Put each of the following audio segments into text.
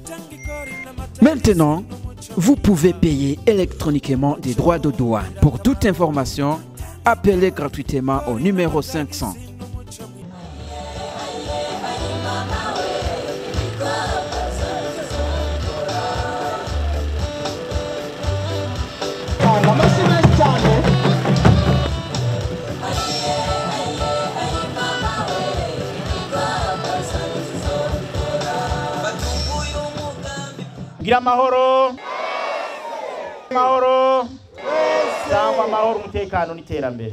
Maintenant, vous pouvez payer électroniquement des droits de douane. Pour toute information, appelez gratuitement au numéro 500. amashyi menshi cyane gira amahoro amahoro cyangwa amahoro umutekano n'iterambere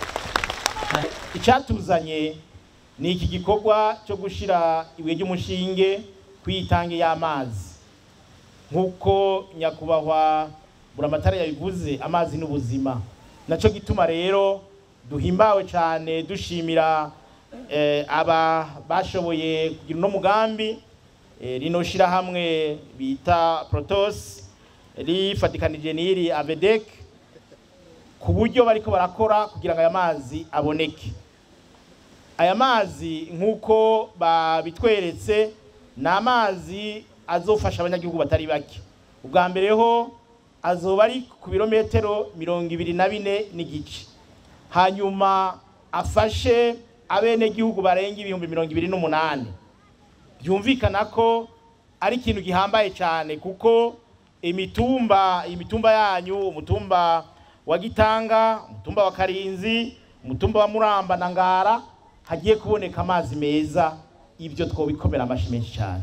icyatuzanye ni iki gikorwa cyo gushyira ibuye ry'umushinge ku itange y'amazi nk'uko nyakubahwa buramatara yabivuze amazi n'ubuzima nacyo gituma rero duhimbawe cyane dushimira eh, aba bashoboye kugira uno mugambi eh, rino shirahamwe bita protos rifatikanije n'iri avedek ku buryo bariko barakora kugira ngo aya mazi aboneke aya mazi nk'uko babitweretse ni amazi azofasha abanyagihugu batari bake ubwa mbere ho azoba ari ku birometero mirongo ibiri na bine n'igice hanyuma afashe abenegihugu barenga ibihumbi mirongo ibiri n'umunani byumvikana ko ari ikintu gihambaye cyane kuko imitumba imitumba yanyu umutumba wa gitanga umutumba wa karinzi umutumba wa muramba na ngara hagiye kuboneka amazi meza ibyo twobikomera amashyi menshi cyane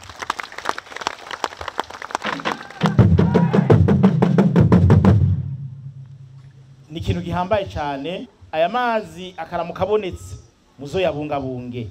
ni ikintu gihambaye cyane aya mazi akaramuka abonetse muzo yabungabunge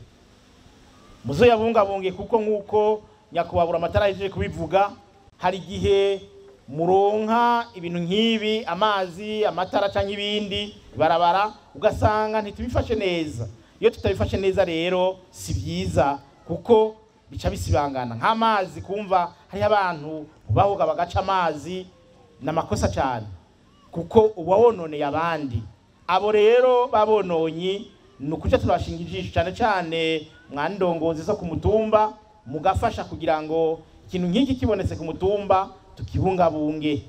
muzo yabungabunge kuko nk'uko nyakubahwa amatara yaje kubivuga hari igihe muronka ibintu nk'ibi amazi amatara cyangwa ibindi barabara ugasanga ntitubifashe neza iyo tutabifashe neza rero si byiza kuko bica bisibangana nk'amazi kumva hariho abantu bahoga bagaca amazi ni amakosa cyane kuko uba wononeye abandi abo rero babononyi ni ukuca turabashinga ijisho cyane cyane mwandongozi zo ku mutumba mugafasha kugira ngo ikintu nk'iki kibonetse ku mutumba tukibungabunge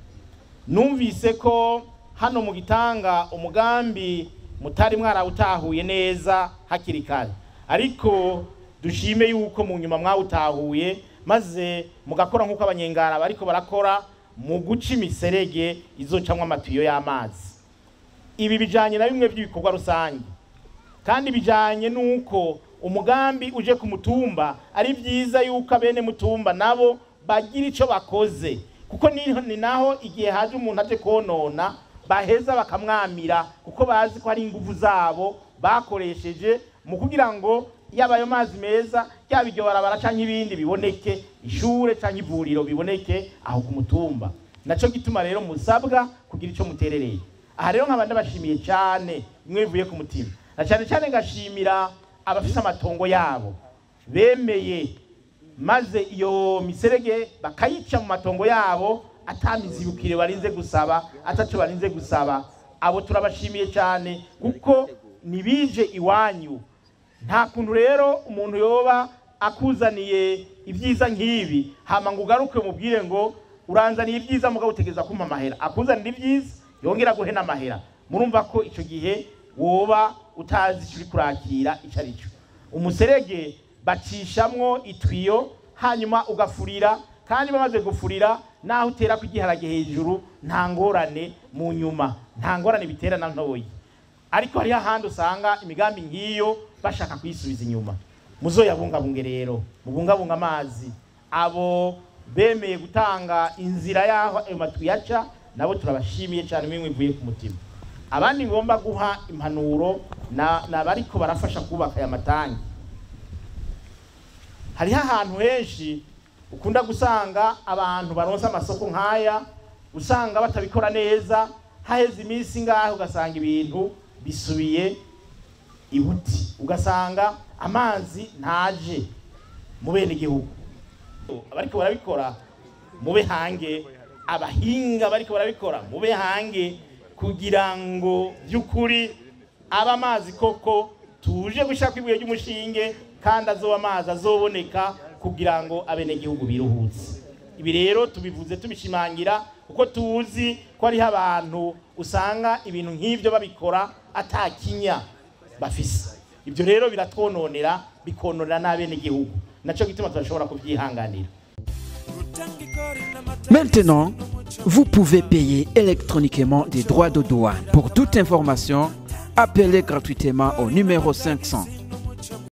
numvise ko hano mu gitanga umugambi mutari mwarawutahuye neza hakiri kare ariko dushime yuko mu nyuma mwawutahuye maze mugakora nk'uko abanyengara bariko barakora mu guca imiserege izocamwo amatiyo y'amazi ibi bijanye na bimwe by'ibikorwa rusange kandi bijanye n'uko umugambi uje ku mutumba ari byiza yuko abene mutumba nabo bagira ico bakoze kuko ni, ni naho igihe haje umuntu aje konona baheza bakamwamira kuko bazi ko hari ingufu zabo bakoresheje mu kugira ngo yaba ayo mazi meza yaba iryo barabara canke ibindi biboneke ishure canke ivuriro biboneke aho ku mutumba naco gituma rero musabwa kugira ico muterereye aha rero nkaba ndabashimiye cyane bimwe bivuye ku mutima na cyane cyane ngashimira abafise amatongo yabo bemeye maze iyo miserege bakayica mu matongo yabo atamizibukire barinze gusaba ataco barinze gusaba abo turabashimiye cyane kuko nibije iwanyu nta kuntu rero umuntu yoba akuzaniye ibyiza nk'ibi hama ngo ugaruke umubwire ngo uranzaniye ibyiza mugabo utegereza kumpa amahera akuzanira ibyiza yongera guhe n'amahera murumva ko icyo gihe woba utazi icyo uri kurakira icyo ari cyo umuserege bacishamwo itwiyo hanyuma ugafurira kandi bamaze gufurira naho utera ku igiharage hejuru nta ngorane mu nyuma nta ngorane bitera na ntoyi ariko hariho ahandi usanga imigambi nk'iyo bashaka kuyisubiza inyuma muzoyabungabunge rero mubungabunga amazi abo bemeye gutanga inzira y'aho ayo matwi yaca nabo turabashimiye cyane bimwe bivuye ku mutima abandi ngomba guha impanuro na bariko barafasha kubaka aya matangi hariho ahantu henshi ukunda gusanga abantu baronse amasoko nk'aya usanga batabikora neza haheze iminsi ngaho ugasanga ibintu bisubiye ibuti ugasanga amazi ntaje mu bene igihugu abariko barabikora mube hange abahinga bariko barabikora mube hange kugira ngo by'ukuri aba amazi koko tuje gushaka ibuye ry'umushinge kandi azoba amazi azoboneka kugira ngo abenegihugu biruhutse ibi rero tubivuze tubishimangira kuko tuzi ko hariho abantu usanga ibintu nk'ibyo babikora atakinya bafise ibyo rero biratwononera bikononera n'abenegihugu nacyo gituma tudashobora kubyihanganira Maintenant, vous pouvez payer électroniquement des droits de douane. Pour toute information, appelez gratuitement au numéro 500